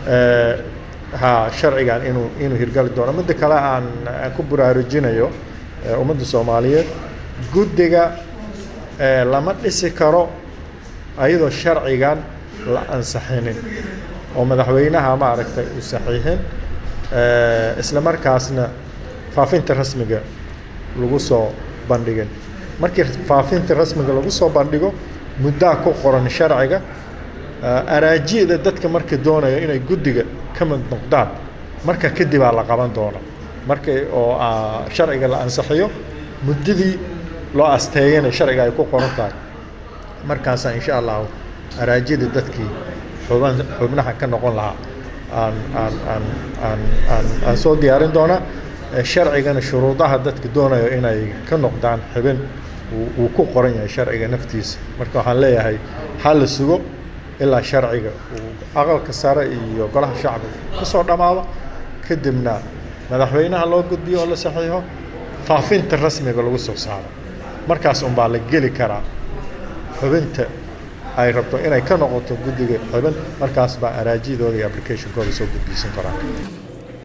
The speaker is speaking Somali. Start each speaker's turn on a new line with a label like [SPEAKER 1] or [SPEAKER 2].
[SPEAKER 1] ha sharcigan inuu inuu hirgali doono midda kale aan aan ku baraarujinayo ummadda soomaaliyeed guddiga lama dhisi karo ayadoo sharcigan la ansixinin oo madaxweynaha maaragtay uu saxiixin isla markaasna faafinta rasmiga lagu soo bandhigin markii faafinta rasmiga lagu soo bandhigo muddaa ku qoran sharciga araajida dadka marka doonaya inay guddiga ka mid noqdaan marka kadibaa la qaban doona marka oo sharciga la ansixiyo muddadii loo asteeyana sharciga ay ku qoran tahay markaasaa insha allahu araajida dadkii xuban xubnaha ka noqon lahaa aan aan aan aan aan aan soo diyaarin doonaa sharcigana shuruudaha dadka doonayo inay ka noqdaan xibin wuu ku qoran yahay sharciga naftiisa marka waxaan leeyahay ha la sugo ilaa sharciga uu aqalka sare iyo golaha shacbiga ka soo dhammaado kadibna madaxweynaha loo gudbiyo oo la saxiixo faafinta rasmiga lagu soo saaro markaas unbaa la geli karaa xubinta ay rabto inay ka noqoto guddiga xubin markaas baa araajidooda iyo applicationkooda soo gudbiisan karaan